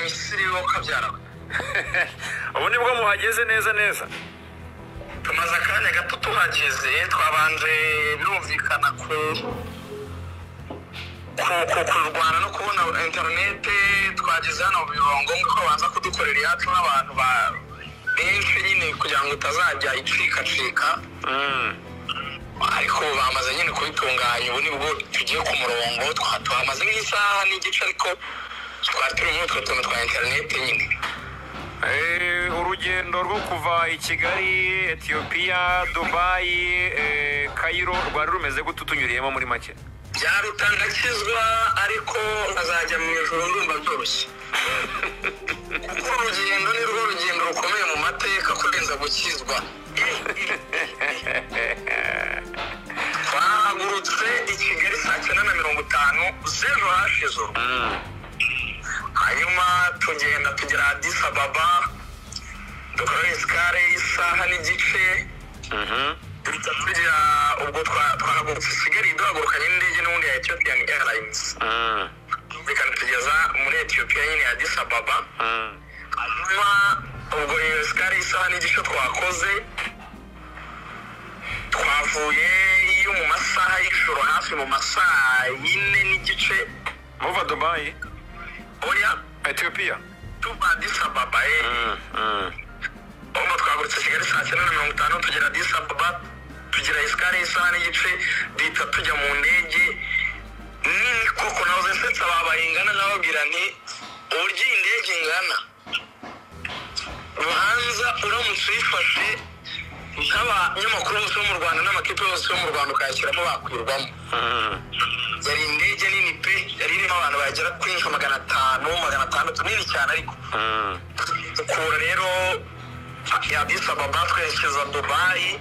misiri wo kabyaraba ubu nibwo muhageze neza neza tumaze akanya gato tuhageze twabanje birumvikana ku ku- ku- kurwana no kubona interinete twageze hano mu biro ngombwa ko baza kudukorera iyacu n'abantu ba- benshi nyine kugira ngo itazajya icikacika ariko bamaze nyine kubitunganya ubu nibwo tugiye ku murongo twa- tuhamaze nk'isaha n'igice ariko twari turi muri utwo tuntu twa interinete nyine Eh, urugendo rwo kuva i kigali etiyopiya dubayi eh, kayiro rwari rumeze gute utunyuriyemo muri make byarutangakizwa ariko nkazajya mu ijoro ndumva byoroshye kuko urugendo ni rwo rugendo rukomeye mu mateka kurenza gukizwa twahagurutse i kigali saa cyenda na mirongo itanu z'ejo hashize ubu. hanyuma tugenda tugera adisi ababa dukora isikare y'isaha n'igice duhita tugira ubwo twa- twahagurutse isigaye duhagurukanye n'indege n'ubundi ya ethiopian airlines bikanatugeza muri etiyopiya nyine ya adisi ababa hanyuma ubwo iyo sikari isaha n'igice twakoze twavuye yo mu masaha y'ijoro hafi mu masaha yine n'igice muva dubayi oya etiyopiya tuba adisi ababa eh. ahubwo twagurutse kigali saa cyenda na mirongo itanu tugera adisi ababa tugira isikari isaha n'igice duhita tujya mu ndege nini koko nawe uzisetsa babayingana nababwira nti uburyo iyi ndege ingana ubanza uramutse uyifashe nk'abanyamakuru bose bo mu rwanda n'amakipe yose yo mu rwanda ukayashyiramo bakwirwamo yari indege nini pe yari irimo abantu bagera kuri nka magana atanu magana atandatu nini cyane ariko ukura rero yadisa baba twerekeza dubayi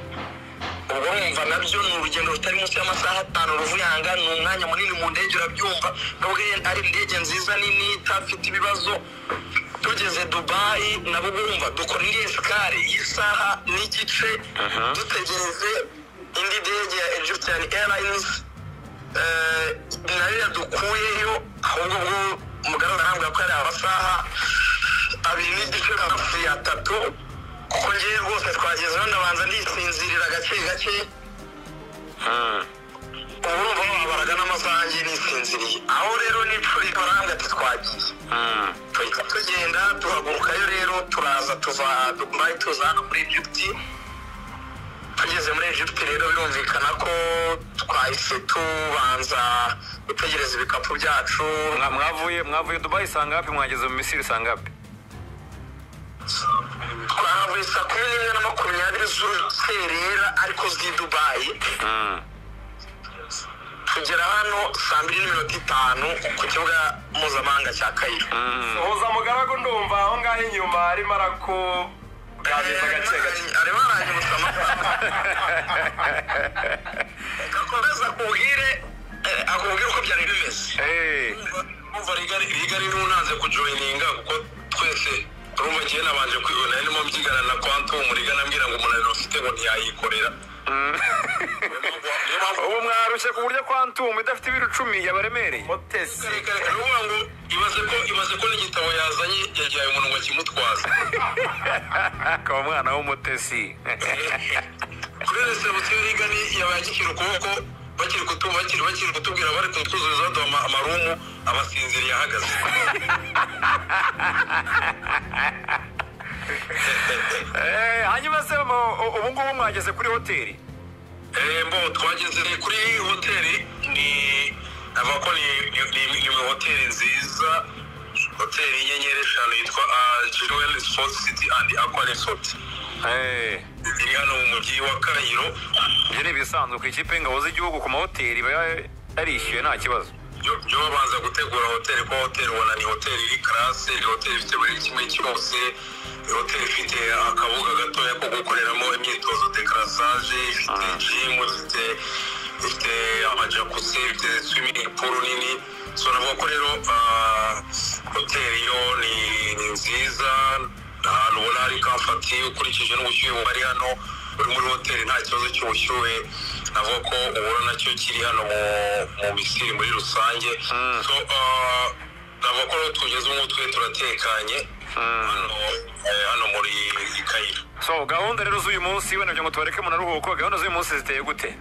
ubwo wumva nabyo ni urugendo rutari munsi y'amasaha atanu ruvuyanga ni umwanya munini mu ndege urabyumva nubwo ari indege nziza nini itafite ibibazo tugeze dubayi nabo bumva dukora indi esikari y'isaha n'igice dutegereze indi ndege ya egyptian airlines eh, nayo yadukuyeyo ahubwo bwo mugaragara arambwira ko yari amasaha abiri n'igice hafi ya tatu kuko ngewe rwose twageze hano nabanza ndisinzirira gake gake ubu urumva wabaraga n'amasaha ngiye nisinziriye aho rero n'icuri baranga ati twagiye tuhita tugenda tuhagurukayo rero turaza tuva dubayi tuza hano muri egypti tugeze muri egypti rero birumvikana ko twahise tubanza gutegereza ibikapu byacu Mwa- mwavuye mwavuye dubayi saa ngapi mwageze mu misiri saa ngapi twahavuye saa kumi n'imwe na makumyabiri z'urukerera ariko z'i dubayi tugera hano saa mbiri n'iminota itanu ku kibuga mpuzamahanga cya kayiro uhuza mugaragu ndumva aho ngaho inyuma arimo arakugabiriza gake gake arimo aranyibutsa amafaranga gakomeza akubwire eh, akubwire uko byari bimeze Eh, umva rigari rigari niwe unanze kujoyininga kuko twese urumva ngiye nabanje kwibona ndimo mbyigana na kwantum rigana ambwira ngo umunaniro ufite ngo ntiyayikorera niyo mpamvu ubu mwarushye ku buryo kwantumu idafite ibiro icumi yabaremereye mutesi ruvuga ngo ibaze ko ibaze ko n'igitabo yazanye yagihaye umuntu ngo akimutwaze akaba umwana w'umutesi kuri resebusiyo rigani yabaye agikira ukuboko bakiri kutu bakiri bakiri kutubwira bari kutwuzuriza baduha ama- amarumu abasinziriye ahagaze Eh, hanyuma se mu- u- ubu ngubu mwageze kuri hoteli Eh, mbo twageze kuri hoteli ni ava ko ni ni- ni- ni hoteli nziza hoteli y'inyenyeri eshanu yitwa jiruweli sipoti siti andi akwa resoti Eh, iri hano mu mujyi wa kayiro ibyo ni ibisanzwe ku ikipe y'ingabo z'igihugu ku mahoteli iba yarishyuye nta kibazo byo byo babanza gutegura hoteli kuko hoteli ubona ni hoteli iri karase ni hoteli ifite buri kimwe cyose ni hoteli ifite akabuga gatoya ko gukoreramo imyitozo dekarasage ifite jimu ifite ifite amajakuzi ifite swimming pool nini so navuga ko rero ah, hoteli yo ni ni nziza ni ahantu ubona hari kamfati ukurikije n'ubushyuhe bubari hano uri muri hoteli nta kibazo cy'ubushyuhe navuga ko ubona nacyo kiri hano mu mu misiri muri rusange so ah, navuga ko tugeze ubu twe turatekanye hano eh, hano muri kayiro so gahunda rero z'uyu munsi wenda kugira ngo tubareke mu naruhuko gahunda z'uyu munsi ziteye gute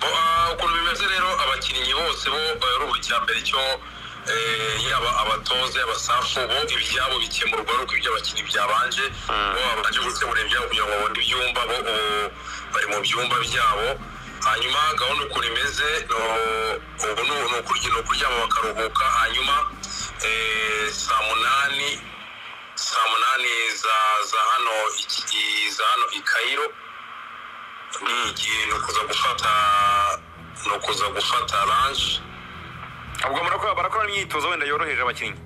Bo, ah, ukuntu bimeze rero abakinnyi bose bo ari cya mbere cyo eh, yaba abatoza abasafu bo ibyabo bikemurwa ari uko ibyo abakinnyi byabanje bo babanje gukemura ibyabo kugira ngo babone ibyumba bo ubu bari mu byumba byabo hanyuma gahunda ukuntu imeze no- ubu ni ni ukurya ni ukuryama bakaruhuka hanyuma eh, saa munani saa munani za za hano iki- i- za hano i kayiro ni igihe ni ukuza gufata ni ukuza gufata ranshi ubwo murakora barakora imyitozo wenda yoroheje abakinnyi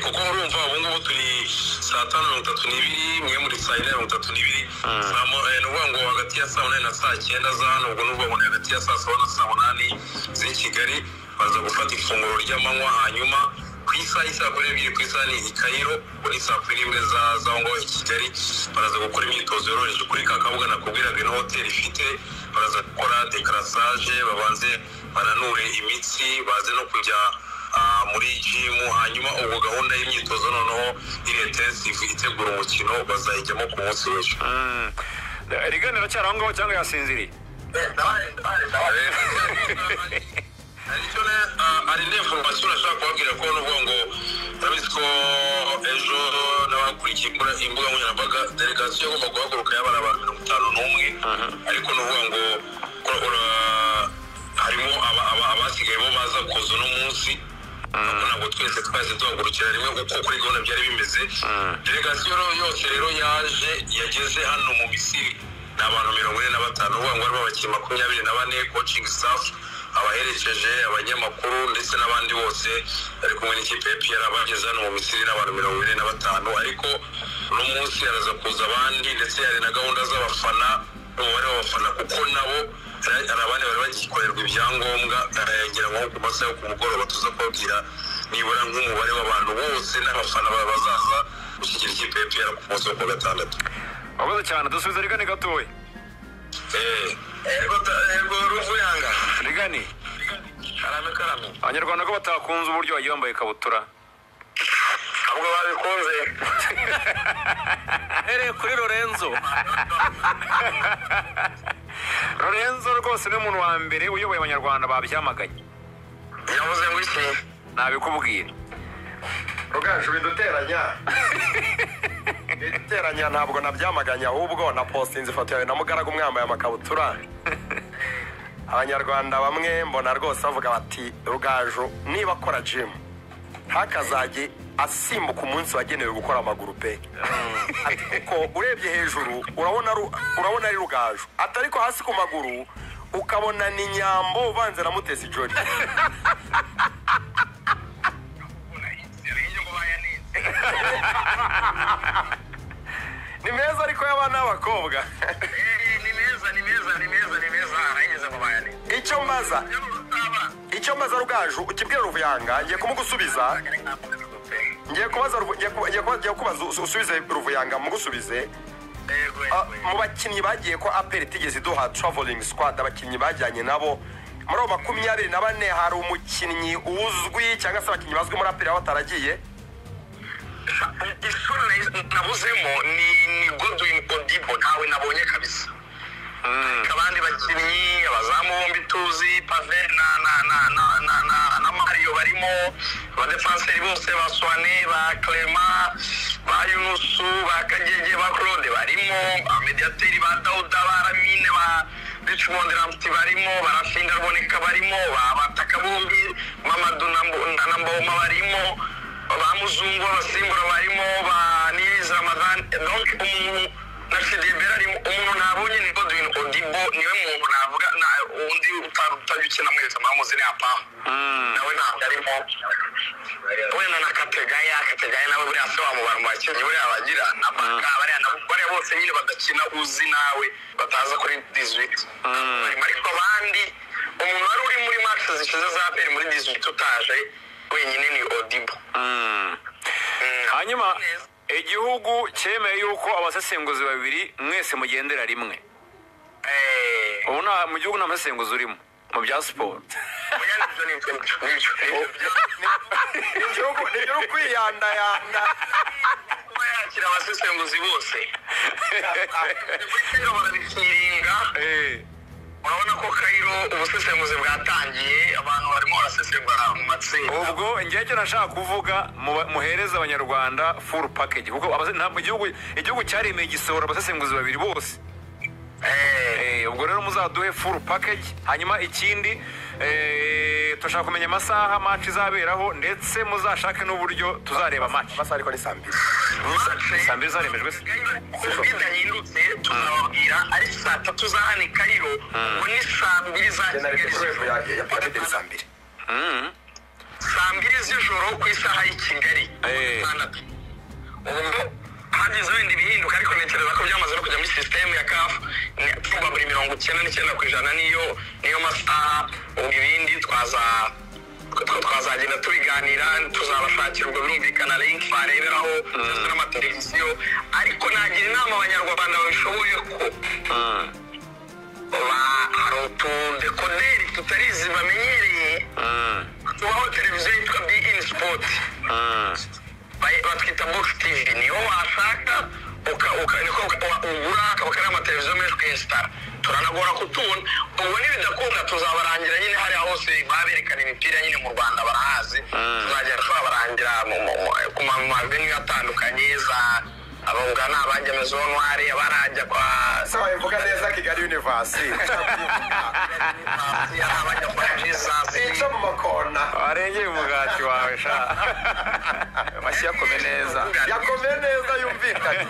kuko urumva ubu ngubu turi saa tanu mirongo itatu n'ibiri mwe muri saa yine mirongo itatu n'ibiri Saa mo- eh, ni ukuvuga ngo hagati ya saa munani na saa cyenda za hano ubwo ni ukuvuga ngo ni hagati ya saa saba na saa munani z'i kigali baza gufata ifunguro ry'amanywa hanyuma ku isaha y'isaa kumi n'ebyiri ku isaha ni i kayiro ubwo ni saa kumi n'imwe za- z'aho ngaho i kigali baraza gukora imyitozo yoroheje kuri ka kabuga nakubwiraga ino hoteli ifite baraza gukora dekarasage babanze bananure imitsi baze no kujya ah, muri jimu hanyuma ubwo gahunda y'imyitozo noneho iri intensive itegura umukino bazayijyamo ku munsi w'ejo Mm. rigane iracyari aho ngaho cyangwa yasinziriye aricyo ne ah, hari indi information nashaka kubabwira ko nuvuga ngo urabizi ko ejo n'abakurikiye imbuga imbuga nkoranyambaga delegasiyo igomba guhaguruka y'abari abantu mirongo itanu n'umwe ariko nuvuga ngo ko, ura- harimo aba- aba- abasigaye bo baza kuza uno munsi ntabwo ntabwo twese twahise duhagurukira rimwe uko kuri gahunda byari bimeze delegasiyo rero yose rero yaje yageze hano mu misiri ni abantu mirongo ine na batanu uvuga ngo harimo abakinnyi makumyabiri na bane coaching staff abaherekeje abanyamakuru ndetse n'abandi bose bari kumwe n'ikipe ya piyara bageze hano mu misiri n'abantu mirongo ine na batanu ariko uno munsi haraza kuza abandi ndetse hari na gahunda z'abafana n'umubare w'abafana kuko nabo hari hari abandi bari bagikorerwa ibyangombwa eh, ngira ngo ku masaha yo ku mugoroba tuza kubabwira nibura nk'umubare w'abantu bose n'abafana baba bazaza gushyigikira ikipe ya piyara ku munsi wo ku wa gatandatu wakoze cyane dusubize rigane gatoya ego ruvuyanga rigane karame karame abanyarwanda ko batakunze uburyo wagiye wambaye ikabutura ntabwo babikunze uhereye kuri lorenzo lorenzo rwose ni umuntu wa mbere uyoboye abanyarwanda babyamaganye yavuze ngo iki nabikubwira rugaju biduteranya biduteranya ntabwo nabyamaganye ahubwo napostinze ifoto yawe na mugaragu mwambaye amakabutura abanyarwanda bamwe mbona rwose bavuga bati rugaju niba akora jimu ntakazajye asimbuka umunsi wagenewe gukora amaguru pe Ati kuko urebye hejuru urabona ari- urabona ari rugaju ati ariko hasi ku maguru ukabona ni nyambo uvanze na mutesi jodi ni meza ariko y'abana b'abakobwa ni meza ni meza ni meza ni meza arayigeze mu bayani icyo mbaza icyo mbaza rugaju ukibwira ruvuyanga ngiye kumugusubiza ngiye kubaza Ruvu- ngiye ku- ngiye kuba- ngiye kubaza usu- usubize ruvuyanga mugusubize Ah, mu bakinnyi bagiye ko aperi itigeze iduha traveling squad abakinnyi bajyanye nabo muri abo makumyabiri na bane hari umukinnyi uzwi cyangwa se abakinnyi bazwi muri aperi baba bataragiye isura na- nabuzemo ni ni godwin odibo ntawe nabonye kabisa Ariko abandi bakinnyi abazamu bombi tuzi pave na na na na na na na mario barimo abadefanseri bose ba swane ba clema ba yunusu ba kagege ba claude barimo abamediateri ba dawuda ba ramine ba richmond ramti barimo barashinga ruboneka barimo ba- abataka bombi mamadu na Mbo- na mboma barimo ba muzungu b'abasimbura barimo ba niyizi ramadani donc umuntu na shidibera arimo umuntu nabonye ni godwin odibo niwe muntu navuga na- undi uta- utajya ukina mwese mwamuzi ni apamu nawe ntabwo arimo wenda na kategaya kategaya nawe buriya se wamubara mu bakinnyi buriya bagira na baka bariya na- bariya bose nyine badakina uzi nawe bataza kuri dizwiti ariko abandi umuntu wari uri muri match zishize za peri muri dizwiti utaje wenyine ni odibo hanyuma igihugu cyemeye yuko abasesenguzi babiri mwese mugendera rimwe Eh, ubu nta mu gihugu nta musesenguzi urimo mu bya siporo oya, nibyo n'ibyo n'ibyo igihugu ni igihugu kwiyanayanda kuba yakira abasesenguzi bose kayiro barabishinga Eh, urabona ko kayiro ubusesenguzi bwatangiye abantu barimo barasesengura mu matsinda ubwo njyewe icyo nashaka kuvuga muba- muhereze abanyarwanda full package kuko abase- ntabwo igihugu igihugu cyaremeye igisoro abasesenguzi babiri bose Eh, Eh, ubwo rero muzaduhe full package hanyuma ikindi eh, turashaka kumenya amasaha match izaberaho ndetse muzashake n'uburyo tuzareba match amasaha ariko ni saa mbiri mace saa mbiri zaremejwe se ubwo idahindutse tuzababwira ariko saa tatu za hano i kayiro ubu ni saa mbiri za genera ibikoresho ya ya piramide ni saa mbiri saa mbiri z'ijoro ku isaha y'i kigali Eh. Gatandatu. ubu hagize wenda ibihinduka ariko ntekereza ko byamaze no kujya muri sisitemu ya kafu tuba buri mirongo icyenda n'icyenda ku ijana niyo niyo masaha ubu ibindi twaza twa- twazagenda tubiganira tuzabashakira ubwo birumvikana linki bareberaho ndetse n'amateleviziyo ariko nagira inama abanyarwanda babishoboye ko ba- hari utudekoderi tutarizi bamenyereye tubaho televiziyo yitwa bigini sipoti Bay- batwita box tv niyo washaka uka- uka- niko uka- ugura bakariya amateleviziyo menshi ukayesitara turanagora kutubona ubwo nibidakunda tuzabarangira nyine hariya hose baberekana imipira nyine mu rwanda barahazi tuzagenda turabarangira mu- mu- mu- ku ma- mavenue atandukanye za abunga ni abajya mezonwari abarajya kwa sawa mvuga neza kigali univasi ari abajya kwa jesus sinca mu makona warengeye umugati wawe sha mashyi yakome neza yakomeye neza yumvikanye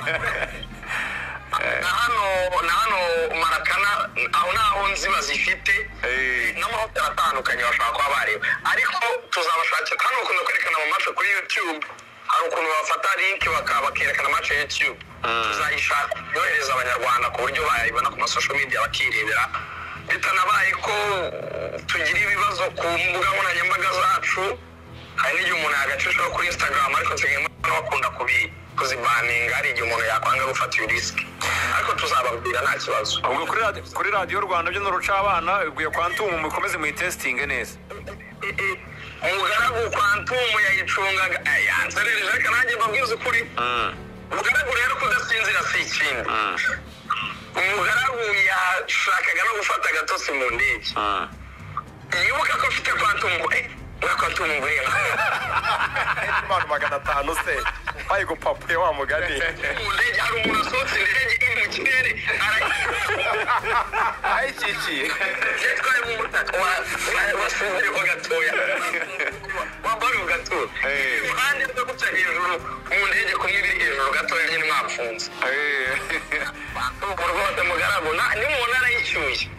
na hano na hano marakana aho naho nzi bazifite Eh. n'amahoteli atandukanye bashobora kuba bareba ariko tuzabashakira hano bakunda kwerekana amamasha kuri youtube hari ukuntu bafata linki baka- bakerekana amamasha ya youtube tuzayishaka yohereza abanyarwanda ku buryo bayibona ku masosho media bakirebera bitanabaye ko tugira ibibazo ku mbuga nkoranyambaga zacu hari n'igihe umuntu yagacishaho kuri instagram ariko nsigaye mbona bakunda kubi- kuzibaninga hari igihe umuntu yakwanga gufata iyo risiki ariko tuzababwira nta kibazo ubwo kuri radi- kuri radiyo rwanda byo nuruca abana ibwiye kwantumu mukomeze muyitesitinge neza umugaragu kwantumu yayicungaga eh, yanserereje ariko nanjye mbabwiza ukuri umugaragu rero kudasinzira si ikindi umugaragu yashakaga no gufata agatotsi mu ndege yibuka ko mfite kwantumu ngo, eh, uriya kwantumu ngo reba abantu magana atanu se bayigupapuye wa mugani mu ndege hari umuntu wasohotse indege iri mu kirere arayibuka ayikikiye yatwaye mu mutaka wa- wa- wasinziriyeho gatoya wambara mu gatuza Eh. iruhande rwo guca hejuru mu ndege kumwe iri hejuru gatoya nyine mwafunze urwo rwose mugaragu na- ni mu ntara y'icyuye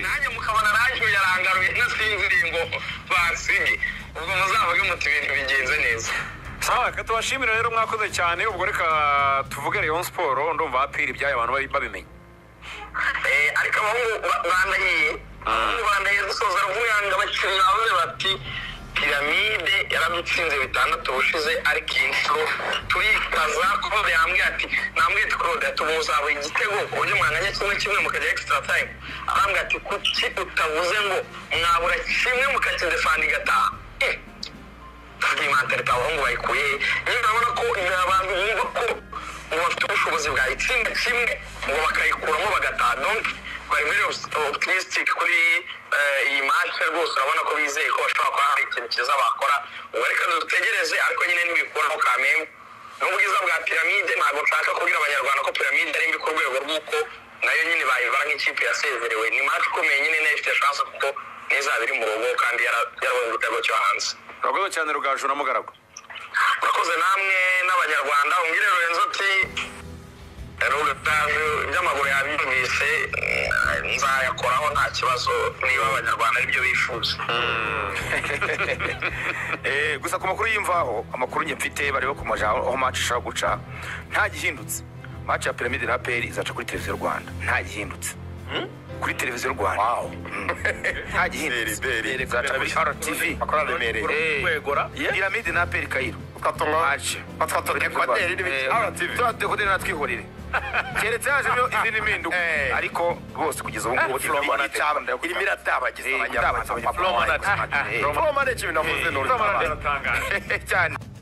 nanjye mukabona arancyuye arangaruye nasinziriye ngo bansige ubwo muzavuge muti ibintu bigenze neza sawa reka tubashimire rero mwakoze cyane ubwo reka tuvuge rayon siporo ndumva hapira ibyayo abantu babi- babimenya Eh, ariko abahungu ba- bandahiye abahungu bandahiye dusoza ruvuyanga bakiri bavuze bati piramide yaradutsinze bitandatu bushize ariko iyi nshuro turikaza claude yambwiye ati nambwiye ati claude tumuzabuye igitego ku buryo mwanganya kimwe kimwe mukajya extra time arambwira ati kuki utavuze ngo mwabura kimwe mukakidefanda igataha Eh, iyi mentalite abahungu bayikuye he? nyine urabona ko imbere abantu bumva ko ngo bafite ubushobozi bwayitsinda kimwe ngo bakayikuramo bagataha donc bari very obs- optimistic kuri eh, iyi match rwose urabona ko bizeye ko bashobora kuba hari ikintu cyiza bakora ubu reka dutegereze ariko nyine ntibikuraho kamembe n'ubwiza bwa piramide ntabwo nshaka kubwira abanyarwanda ko piramide ari mbi ku rwego rw'uko nayo nyine bayibara nk'ikipe yasezerewe ni match ikomeye nyine nayo ifite chance kuko n'izaba iri mu rugo kandi yara- yarabonye igitego cyo hanze urakoze cyane rugaju na mugaragu murakoze namwe n'abanyarwanda umbwire Lorenzo ati rugaju iby'amaguru yabyumvise mm, nzayakoraho nta kibazo niba abanyarwanda aribyo bifuza Eh, gusa ku makuru y'imvaho amakuru njye mfite bareba ku maja aho match ishaka guca nta gihindutse match ya piramide na peri izaca kuri televiziyo rwanda nta gihindutse kuri televiziyo rwanda Mm. nta gihindutse Beri, beri. izaca kuri rtv Akorana remereye. piramide na peri kayiro Ukatunga- match Atwatwa dekoderi n'ibiki. Eh, RTV. turiya dekoderi natwihorere keretse hajemo izindi mpinduka Eh. ariko bose kugeza ubu ngubu Flow management. irimo iratabagiza Eh, abajyamana Flow management. Flow management navuze ni urutabazi. biratangaje cyane